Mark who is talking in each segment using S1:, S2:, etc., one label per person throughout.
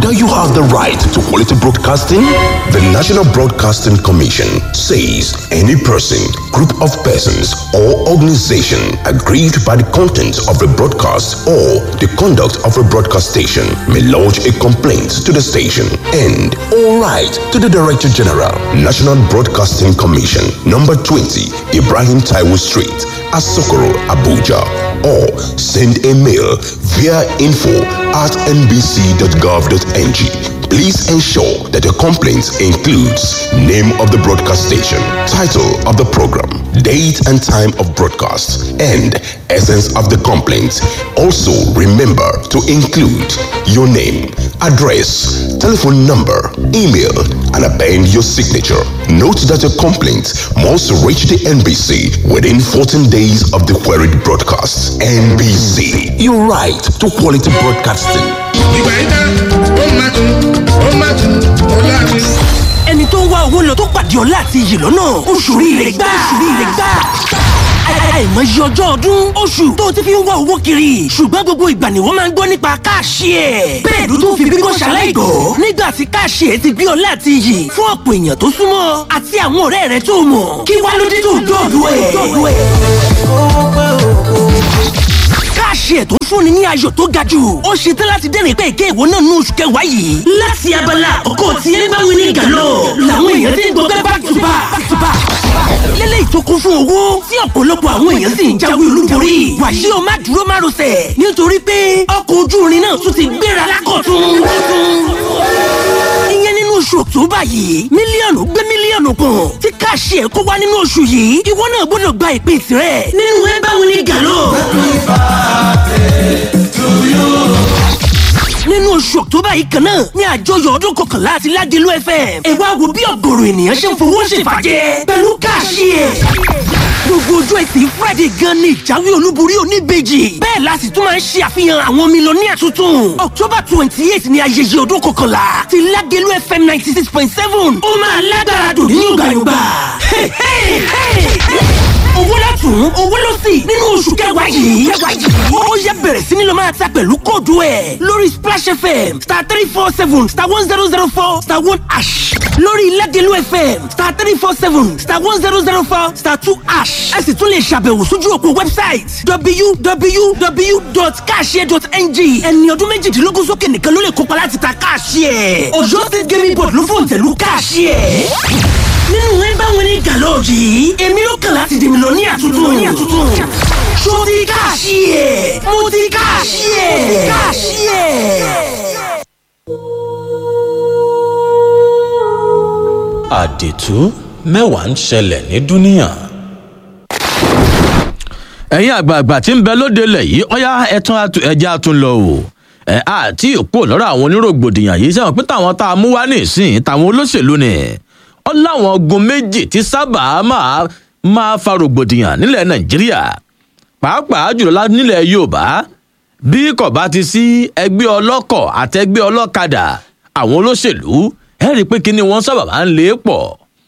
S1: Now you have the right to quality broadcasting. The National Broadcasting Commission says any person, group of persons, or organization aggrieved by the content of a broadcast or the conduct of a broadcast station may lodge a complaint to the station and all right to the Director General, National Broadcasting Commission, number 20, Ibrahim Taiwo Street, Asokoro, Abuja, or send a mail via info at nbc.gov.ng. Please ensure that your complaint includes name of the broadcast station, title of the program, date and time of broadcast, and essence of the complaint. Also, remember to include your name, address, telephone number, email, and append your signature. Note that your complaint must reach the NBC within 14 days of the queried broadcast. NBC, your right to quality broadcasting.
S2: ìgbà yìí tán ó máa tún ó máa tún ó láàrin.
S3: ẹni tó ń wá owó lọ tó pàdé ọlá àti iyì lọ́nà oṣù rire gbà oṣù rire gbà àìmọye ọjọ́ ọdún oṣù tó ti fi ń wá owó kiri ṣùgbọ́n gbogbo ìgbà ni wọ́n máa ń gbọ́ nípa káàṣì ẹ̀ bẹ́ẹ̀ ló tún fi bíbọ́ ṣaláìgọ́ nígbà tí káàṣì ẹ̀ ti gbé ọlá àti iyì fún ọ̀pọ̀ èèyàn tó súnmọ́ àti àwọn ọ̀rẹ́ rẹ̀ tó mọ̀ kí wá ló dé tó dọ̀dọ̀ ẹ̀ káàṣì ẹ̀ tó ń fúnni ní ayọ̀ tó ga jù ó ṣe tán láti dẹ́rìn pé èké ìwọ náà ní oṣù kẹwàá yìí. láti abala àkọ́kọ́ tí ẹ bá wí ní gàlọ́ làwọn èèyàn ti ń gbọ́ pé back to back back to back. lélẹ́yìí tó kún fún owó tí ọ̀pọ̀lọpọ̀ àwọn èèyàn sì ń jáwé olúborí. wàṣí o má dúró má rọsẹ̀ nítorí pé ọkọ̀ ojú irin náà tún ti gbéra lákọ̀tún. ìyẹn nínú oṣù ọ̀túnbà yìí mílíọ̀nù gbé mílíọ̀nù kan tí káàṣì ẹ̀ kó wá nínú oṣù yìí ìwọ náà gbọ́dọ̀ gba ìpín tirẹ̀ nínú ẹ bá wí ní gàlọ́. nínú oṣù ọ̀tọ́bà yìí kan náà ní àjọyọ̀ ọdún kọkànlá àti ládìlú fm ẹ wá wo bí ọ̀gọ̀rọ̀ ènìyàn ṣe ń fowó ṣèfàjẹ́ pẹ̀lú káàṣì ẹ̀. gbogbo ojú ẹtì friday gan ni ìjáwé olúborí oníbejì bẹ́ẹ̀ la sì tún máa ń ṣe àfihàn àwọn mílíọ̀nìyà tuntun october twenty eight ni ayẹyẹ ọdún kọkànlá ti ládìlú fm ninety six point seven ó máa lágbára dùn ní yọ̀gbàyọ̀gbà owó látún owó ló sì nínú oṣù kẹwàá yìí kẹwàá yìí ó yẹ bẹ̀rẹ̀ sí ni lọ máa ta pẹ̀lú kóòdù ẹ̀ lórí splash fm star three four seven star one zero zero four star one ash lórí ilẹ̀dẹ̀lú fm star three four seven star one zero zero four star two ash ẹ sì tún lè ṣàbẹ̀wò sójú òpó website www.cashier.ng ẹni ọdún méjìdínlógún sókè nìkan ló lè kópa láti ta cashier ọ̀yọ́ state gaming board ló fòǹtẹ̀lú cashier nínú ẹ bá wọn ní gàlọ́ọ̀jì yìí èmi ló kàn láti dèmi lọ ní àtúntò ní àtúntò ṣó ti káàṣì ẹ̀ mo ti káàṣì ẹ̀ káàṣì ẹ̀.
S4: àdètú mẹ́wàá ń ṣẹlẹ̀ ní dúníà.
S5: ẹ̀yin àgbààgbà tí ń bẹ lóde lẹ̀ yìí ọ̀yá ẹ̀tún ẹja tún lọ o ẹ̀ àti òpó lọ́rọ̀ àwọn onírògbòdìyàn yìí sẹ́wọ̀n pé táwọn tá a mú wá nísìn táwọn olóṣèlú ni ó láwọn ogun méjì tí sábà máa máa fa rògbòdìyàn nílẹ̀ nàìjíríà pàápàá jùlọ nílẹ̀ yorùbá bí kò bá ti sí ẹgbẹ́ ọlọ́kọ̀ àtẹgbẹ́ ọlọ́kadà àwọn olóṣèlú ẹ rí i pé kíni wọ́n sábà máa ń lé pọ̀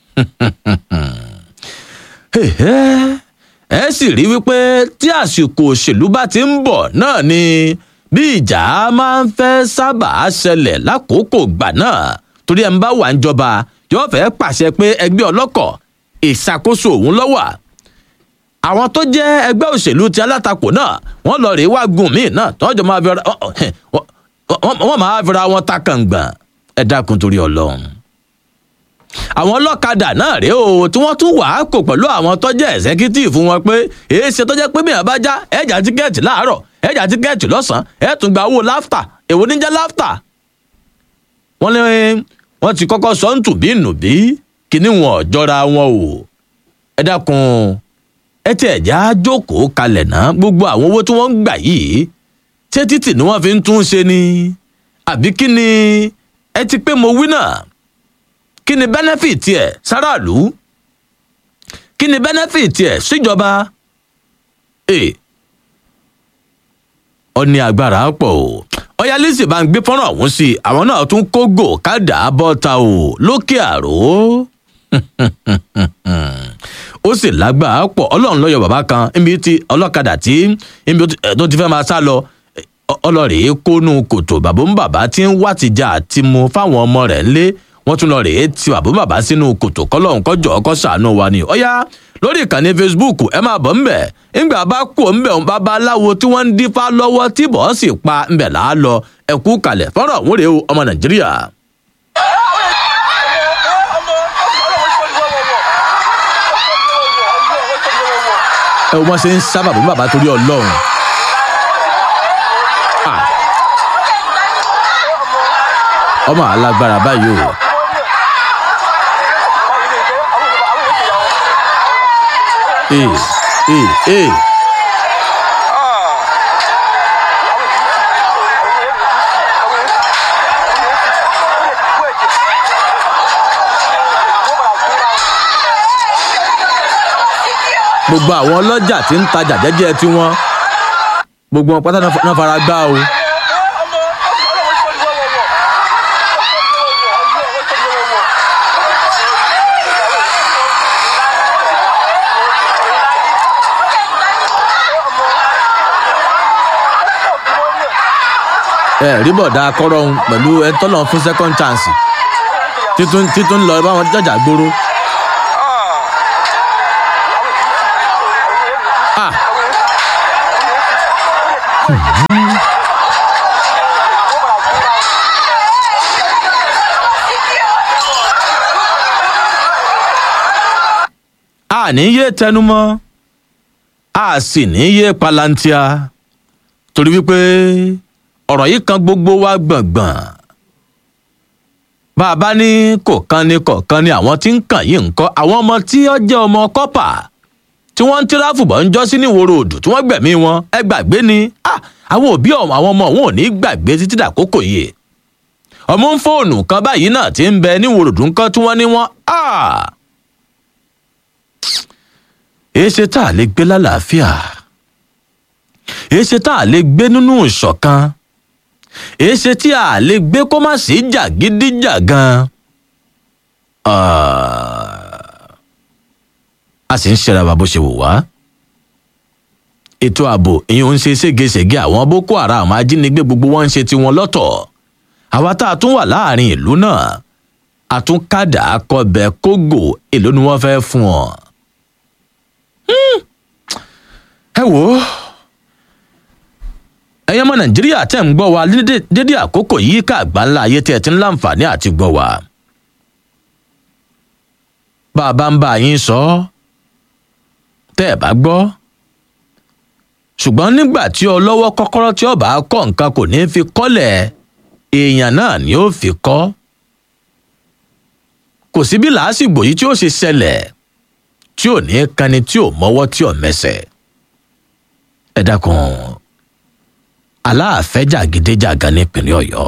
S5: ẹ sì rí wípé tí àsìkò òṣèlú bá ti ń bọ̀ náà ni bí ìjà máa ń fẹ́ sábà ṣẹlẹ̀ lákòókò gbà náà torí ẹ̀ ń bá wà ń jọba yóò fẹ́ pàṣẹ pé ẹgbẹ́ ọlọ́kọ̀ ìṣàkóso òun lọ́wọ́ àwọn tó jẹ́ ẹgbẹ́ òṣèlú ti alátakò náà wọ́n lọ rèé wá gun míì náà tí wọ́n jọ máa fẹ́ra wọ́n máa fẹ́ra wọn ta kàngbọ̀n ẹ dákun torí ọlọ́run àwọn ọlọ́kadà náà rèé o tí wọ́n tún wàá kò pẹ̀lú àwọn tó jẹ́ ẹ̀sẹ́kítìfù wọn pé èé ṣe tó jẹ́ pé mìíràn bá já ẹ̀jà tíkẹ́ẹ̀tì láàárọ̀ ẹ̀jà tíkẹ́ẹ̀tì lọ́sàn-án ẹ̀ tún gba owó láftà èwo ní jẹ́ láftà wọ́n lé wọ́n ti kọ́kọ́ sọ ń tùbí nùbí kíní wọn ò jọra wọn o ẹ dákun ẹ tí ẹ̀já jókòó kalẹ̀ náà gbogbo àwọn owó tí wọ́n ń gbà yìí ṣé títì ni wọ́n fi ń tún ṣe ni àbí kí ni ẹ ti pé mo wí náà kí ni bẹ́nẹ́fìtì ẹ̀ sáràlú kí ni bẹ́nẹ́fìtì ẹ̀ síjọba ẹ̀ ọ ní agbára pọ̀ o ọ̀yá lẹ́sìn bá ń gbé fọ́nrán ọ̀hún sí i àwọn náà tún kógò kádà bọ́ta o lókè àrò ó sì lágbára pọ̀ ọlọ́run lọ́yọ̀ bàbá kan níbi tí ọlọ́kadà tí níbi tó ti fẹ́ máa sá lọ ọ- ọlọ́rẹ̀ẹ́ kónú kòtò bàbá ń bàbá tí ń wá tìjà àti mu fáwọn ọmọ rẹ̀ ńlé wọ́n tún lọ rèé ti bàbá ń bàbá sínú kòtò kọ́lọ́hún kọjọ́ ọkọ́ sàánú wa ni ọ̀yá lórí ìkànnì facebook ẹ máa bọ̀ ńbẹ̀ ńgbà bá kú ńbẹ̀ ń babaláwo tí wọ́n ń dífá lọ́wọ́ tí bọ́ọ̀ sì pa ńbẹ̀ là á lọ ẹ̀kú kalẹ̀ fọ́nrán òun rèé o ọmọ nàìjíríà. ẹ wọ́n ṣe ń sá bàbá ń bàbá torí ọlọ́run. Ah. ọmọ alágbára báyìí o. ee ee ee. gbogbo àwọn ọlọ́jà tí ń tajà jẹ́jẹ́ tiwọn gbogbo wọn pátá náà fara gbá o. ẹ rí bọ̀dá akọ́rọ̀hún pẹ̀lú ẹ tọ́lọ̀ fún second chance títún títún lọ bá wọn jọjà gbóró. Ah. a ní yé tẹnumọ́ a sì ní yé palantia torí wípé ọ̀rọ̀ yìí kan gbogbo wa gbọ̀ngbọ̀n bá a bá ní kò kan ní kọ̀ọ̀kan ni àwọn tí ń kàn yìí ń kọ́ àwọn ọmọ tí ó jẹ́ ọmọ kọ́pà tí wọ́n ń tíráfù bọ̀ ń jọ́ sí níwòrò òdù tí wọ́n gbẹ̀mí wọn ẹ gbàgbé ni Ah, àwọn òbí ọ̀hún àwọn ọmọ òun ò ní gbàgbé títí dàkókò yìí ọmọ ń fóònù kan báyìí náà ti ń bẹ níwòrò òdù ńkan tí wọ́n ní wọ́n èéṣe tá a lè gbé lálàáfíà èéṣe tá a lè gbé nínú ìṣọ̀kan èéṣe tí a lè gbé kó má sí jàgídíjàgan a sì ń ṣẹra wa bó ṣe wù wá ètò ààbò ìyẹn ń ṣe ségesège àwọn boko haram ajínigbé gbogbo wọn ń ṣe tiwọn lọ́tọ̀ àwa tá a tún wà láàrin ìlú náà a tún kádà kọbẹ kógò èló ni wọ́n fẹ́ fún ọ. ẹ wò ó ẹ̀yin ọmọ nàìjíríà tẹ̀ ń gbọ́ wa dédé- dédé àkókò yìí ká àgbáńlá ayé tẹ̀ ti ń láǹfààní àti gbọ́ wa. bá a bá ń bá yín sọ ọ́ tẹ́ ẹ̀ bá gbọ́ ṣùgbọ́n nígbà tí ọlọ́wọ́ kọ́kọ́rọ́ tí ọba kọ́ nǹkan kò ní fi kọ́lẹ̀ èèyàn náà ni ó fi kọ́ kò sí bí làásìgbò yìí tí ó ṣe ṣẹlẹ̀ tí ò ní kani tí ò mọ́wọ́ tí ò mẹsẹ̀ ẹ dákun aláàfẹ́jàgídéjàgan nípínlẹ̀ ọ̀yọ́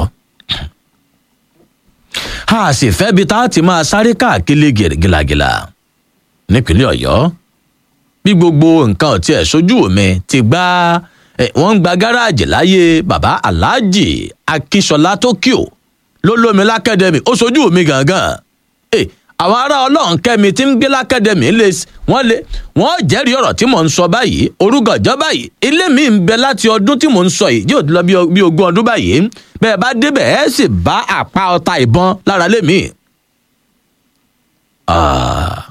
S5: a sì fẹ́ bi tá a ti máa sáré káàkiri gìlàgìlà nípínlẹ̀ ọ̀yọ́ bí gbogbo nǹkan ò tiẹ̀ sójú mi ti gbá ẹ, wọ́n ń gba gáràjì láyé bàbá aláàjì akíṣọlá tókíò ló lómi lákẹ́dẹ̀mí ó sojú mi gangan ẹ, àwọn ará ọlọ́run kẹ́mi tí ń gbé lákẹ́dẹ̀mí lè s- wọ́n lè wọ́n jẹ́rìí ọ̀rọ̀ tí mò ń sọ báyìí orúgànjọ́ báyìí ilé mi ń bẹ láti ọdún tí mò ń sọ yìí yóò lọ bí o- bí ogún ọdún báyìí bẹ́ẹ̀ bá débẹ̀ ẹ̀ sì bá àpá ọta ìbọn lára lé mi. Ah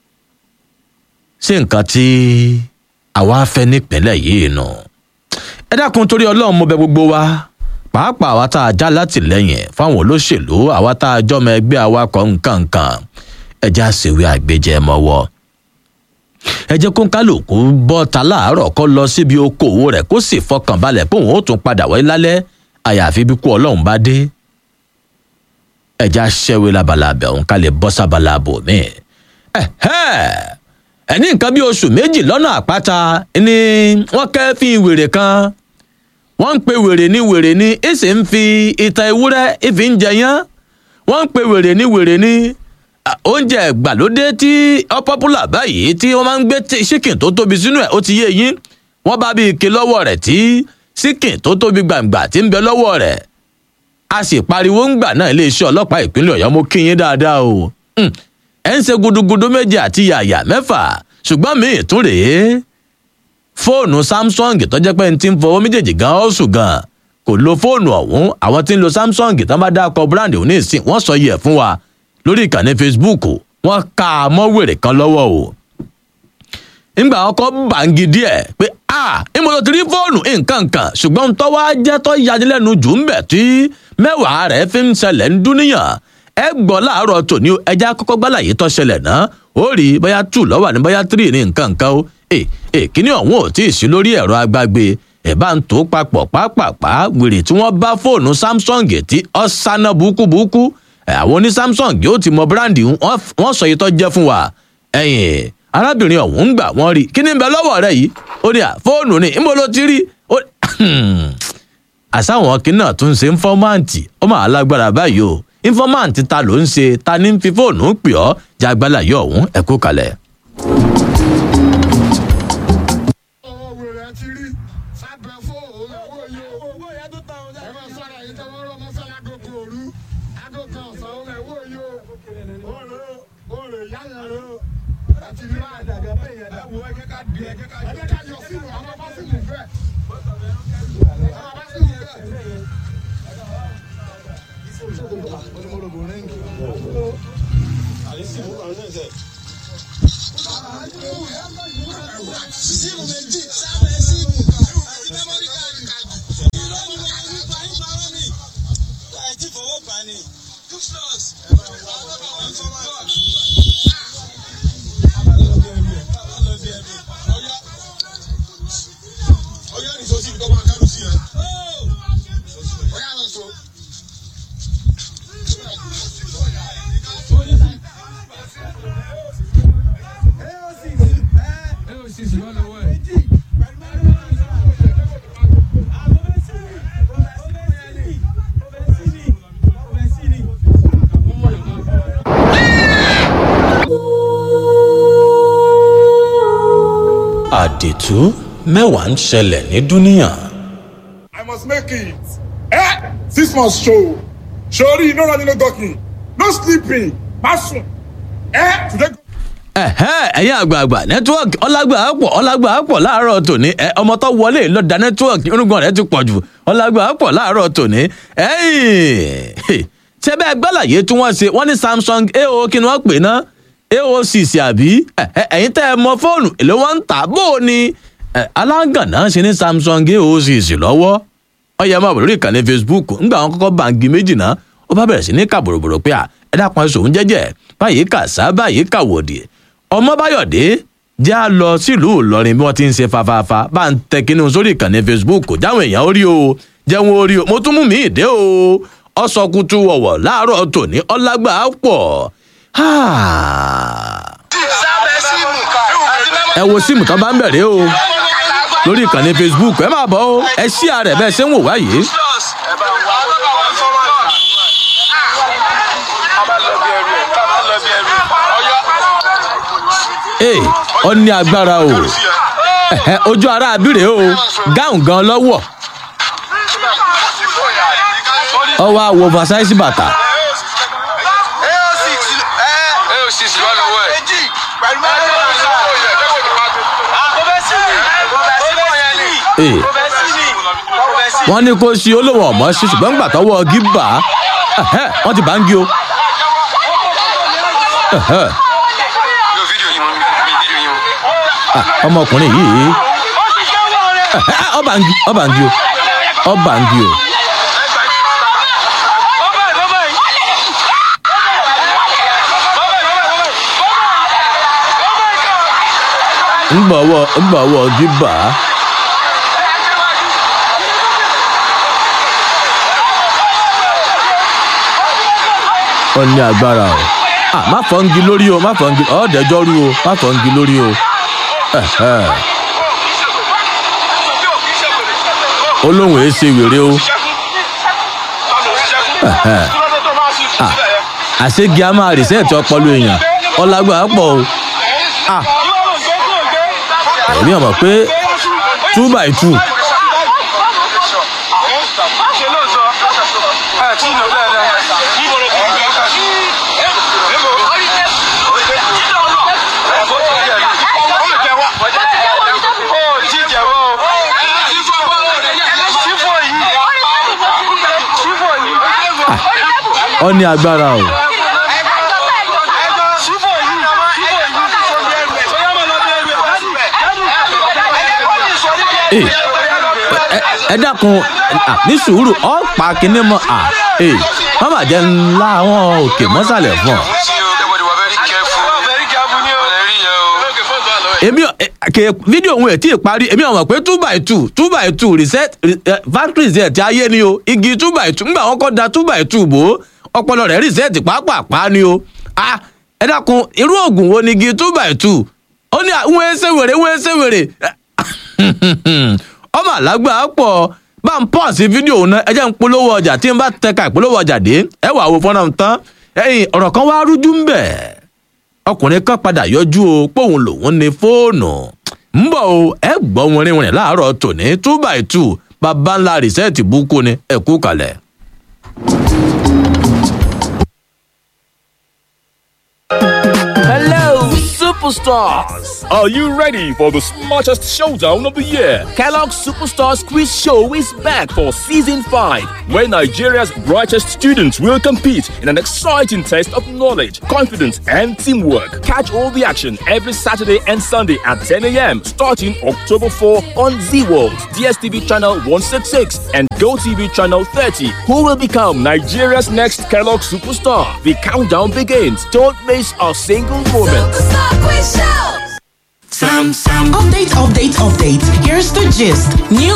S5: sí nǹkan tí àwa fẹ́ nípínlẹ̀ yìí nù. ẹ dákun torí ọlọ́run mo bẹ gbogbo wa pàápàá àwa tá a já látìlẹ́yìn fáwọn olóṣèlú àwa tá a jọmọ ẹgbẹ́ awakọ̀ nǹkankan ẹ já ṣèwé àgbéjẹ mọ́wọ́. ẹ jẹ́ kó ń kálukú bọ́ ta láàárọ̀ kó lọ síbi okòwò rẹ̀ kó sì fọkàn balẹ̀ pé òun ó tún padà wáyé lálẹ́ àyàfi bí kú ọlọ́run bá dé. ẹ já ṣẹ́wé labalábẹ̀ òun ká lè bọ́ sábàlá bò míì. ẹ̀hẹ́ ẹni nǹkan bí oṣù méjì lọ́nà àpáta ni wọ́n kẹ́ fi wèrè kan wọ́n ń pe wèrè ní wèrè ní èsì ń fi ìta ewúrẹ́ ìfi ń jẹyán wọ́n ń pe wèrè ní wèrè ní à, oúnjẹ ìgbàlódé tí ó popular báyìí tí wọ́n máa ń gbé tí- chicken tó tóbi sínú ẹ̀ ó ti yé yín wọ́n bá bí ike lọ́wọ́ rẹ̀ tí chicken tó tóbi gbàǹgbà tí ń bẹ lọ́wọ́ rẹ̀ a sì pariwo ń gbà náà iléeṣẹ́ ọlọ́pàá ìpínlẹ̀ ọ̀yọ́ mo kí yín dáadáa o Hmm ẹ ń ṣe gudugudu méje àti yàyà mẹ́fà ṣùgbọ́n míì tún rèé fóònù samsung tó jẹ́ pé n ti ń fọwọ́ méjèèjì gan ọ́sùn gan kò lo fóònù ọ̀hún àwọn tí ń lo samsung tán bá dákọ̀ brand òun ní ìsìn wọ́n sọ yẹ fún wa lórí ìkànnì facebook wọ́n ká a mọ́ wèrè kan lọ́wọ́ o nígbà ọkọ̀ bàǹgì díẹ̀ pé a ìmọ̀ tó ti rí fóònù nǹkan kan ṣùgbọ́n tọ́wọ́ jẹ́ tọ́ yanilẹ́nu jù ń bẹ̀ tí mẹ́wàá rẹ̀ fi ń ṣẹlẹ̀ ń dúníyàn ẹ gbọ́ láàárọ̀ tòní ẹja kọ́kọ́ gbálà yìí tọ́ ṣẹlẹ̀ náà ó rí bóyá two lọ́wọ́ ní bóyá three ní nǹkan kan o ẹ ẹ kíní ọ̀hún ò tí ì sí lórí ẹ̀rọ agbágbé ẹ̀ bá ń tó papọ̀ pápápá wèrè tí wọ́n bá fóònù samsung tí ó sáná búkúbúkú àwọn oní samsung yóò ti mọ bíráǹdì wọ́n sọ yìí tó jẹ́ fún wa ẹ̀yìn arábìnrin ọ̀hún ń gbà wọ́n rí kí ni ń bẹ lọ́wọ́ rẹ̀ yìí ó ní à fóònù ni níbo ló ti rí àsáwọn kí náà tún ṣe ńfọ́máǹtì ó máa lágbára báyìí o ńfọ́máǹtì ta ló ń ṣe ta ní fi fóònù pè ọ́ jágbálà yọ ọ̀hún ẹ kú kalẹ̀.
S6: owó wèrè ti rí sábẹ́ fóònù owó yìí o owó yẹn tó ta ọjà ẹ máa sọ̀rọ̀ yìí tẹ́ wọ́n rọ́ mọ́sálá agogo òru agogo ọ̀sán òun owó yìí o òòrè òòrè yáyà rẹ o láti rí báyìí dàgbà bẹ́ẹ̀ yẹn dáwọ́ ẹ jẹ́ ká di ẹ jẹ́ ká ẹ jẹ́ ká yọ sínú àwọn bá sínú bẹ́ẹ̀ àwọn bá sínú bẹ́ẹ̀.
S7: síìmù méjì sábẹ́ síìmù àti mẹ́mọ́rì káàdì ìrọ́mù ní àti ìfàyín parọ́ ni àìtí fọwọ́ bá ni duplos
S6: ọyá nìṣó sí ìdọ́gba kánú sí ẹ. ọyá nìṣó.
S4: àdètú mẹ́wàá ń ṣẹlẹ̀ ní dúníyàn.
S6: I must make it. Eh? Six months show. Sorry, no running, no talking. No sleeping. Masun. Eh? Today.
S5: ẹ̀hẹ́ ẹ̀yin àgbààgbà nẹ́tíwọ́ọ̀kì ọlágbà pọ̀ ọlágbà pọ̀ láàárọ̀ tòní ẹ ọmọ tó wọlé lọ́dà nẹ́tíwọ́ọ̀kì irúgbọ̀n rẹ̀ ti pọ̀ jù ọlágbà pọ̀ láàárọ̀ tòní ẹ̀yìn tẹ́bẹ̀ gbàlàyé tí wọ́n ṣe wọ́n ní samsung ao kí ni wọ́n pè ná ao six àbí ẹ̀hẹ́ ẹ̀yin tẹ́ ẹ mọ fóònù èlé wọn ń tà bó o ní alágànná ṣe ní samsung ao six lọ́wọ́ ọyẹ máa bọ̀ lórí ìkànnì facebook ńgbà wọn kọ́kọ́ bàǹgì méjì náà ó bá bẹ̀rẹ̀ sí ní kàbòròbòrò pé à ẹ dákun ẹ sòun jẹ́jẹ́ báyìí kà sá báyìí kà wòdì ọmọbáyọ̀dé já lọ sílùú ìlọrin bí wọ́n ti ń ṣe fafafa bá ń tẹ kínní sórí ìkànnì facebook jáwọn èèyàn orí o jẹun orí o mo tún mú mi ìdé o ọsọkùtù wọ̀wọ̀ láàárọ̀ tòní ọlágbà pọ̀
S7: sábẹ́ síìmù àti mẹ́mọ́rì
S5: ẹ wo síìmù tán bá ń bẹ̀rẹ̀ o lórí ìkànnì facebook ẹ máa bọ̀ o ẹ ṣí ààrẹ bẹ́ẹ̀ ṣé ń wò wá yìí.
S7: duplos ẹ bá wà á bá wà sọ́wọ́ ká bá lọ bí ẹrù ẹ ká bá lọ bí ẹrù ẹ ọyọ
S5: ee ọ ní agbára o ẹ̀hẹ́, ojú ara abíre o gáùn gan lọ́wọ́ ọwọ́ àwọ̀ oversize bàtà
S7: ao six ẹ ao six wà lọ́wọ́ ẹ méjì pẹ̀lú mẹ́rin àkọ́bẹ́ sí ni àkọ́bẹ́ sí ni
S5: ee
S7: àkọ́bẹ́ sí ni àkọ́bẹ́ sí ni.
S5: wọ́n ní kó ṣe olówó ọ̀mọ́ ṣe ṣùgbọ́n gbà tọwọ́ gíbà ẹ̀hẹ́, wọ́n ti bá ń gé o ẹ̀hẹ́,
S7: yóò fídíò yín wọn mi fídíò yín wọn.
S5: ah, ọmọkùnrin yìí ẹ̀hẹ́, ọba ń gí ọba ń gí o ọba ń gí o ńgbọ̀wọ́ ńgbọ̀wọ́ gíbà ó ní agbára o ah má fọ́ngi lórí o má fọ́ngi ọ̀ọ́dẹ́jọ́ rú o má fọ́ngi lórí o ẹ̀hẹ́. olóhùn èé ṣe wèrè o ẹ̀hẹ́. Ah, àṣegi a máa rìsẹ́ẹ̀tì ọpọlọ èèyàn ọlágbà pọ̀ o Ah, èmi ò mọ̀ pé two by two ọ ní agbára o. Ee, ẹ- ẹ dákun à, ní sùúrù ọ pa kinní mọ à ee wọn mà jẹ ńlá àwọn òkè mọ́sàlẹ̀ fún ọ. èmi ò- ẹ, kè fídíò òun ẹ̀ tí ì parí èmi ò mọ̀ pé two by two two by two reset re- factory reset ayé ni o igi two by two ńgbà wọn kọ́ da two by two bò ó ọpọlọ rẹ̀ reset pàápàá ni o ah ẹ dákun irú oògùn wo ni igi two by two ó ní àwọn ẹsẹ̀ wèrè wọ́n ẹsẹ̀ wèrè ọmọ àlágbà pọ̀ bá ń pọ̀ sí fídíò òun náà ẹ jẹ́ ń polówó ọjà tí n bá tẹka ìpolówó ọjà dé ẹ wà wo fọ́nrán tán ẹ̀yìn ọ̀rọ̀ kan wá rújú ń bẹ̀ ọkùnrin kan padà yọjú o póun lòun ní fóònù ń bọ̀ o ẹ gbọ́ wọn rin rin láàárọ̀ tòní two by two bàbá ńlá rìsẹ́ẹ̀tì búkú ni ẹ kú kalẹ̀.
S8: Hello, superstars!
S9: Are you ready for the smartest showdown of the year?
S8: Kellogg's Superstars Quiz Show is back for season 5.
S9: Where Nigeria's brightest students will compete in an exciting test of knowledge, confidence, and teamwork. Catch all the action every Saturday and Sunday at 10 a.m. starting October 4 on Z World, DSTV channel 166, and GoTV channel 30. Who will become Nigeria's next Kellogg superstar? The countdown begins. Don't miss a single moment.
S10: Update, update, update. Here's the gist. New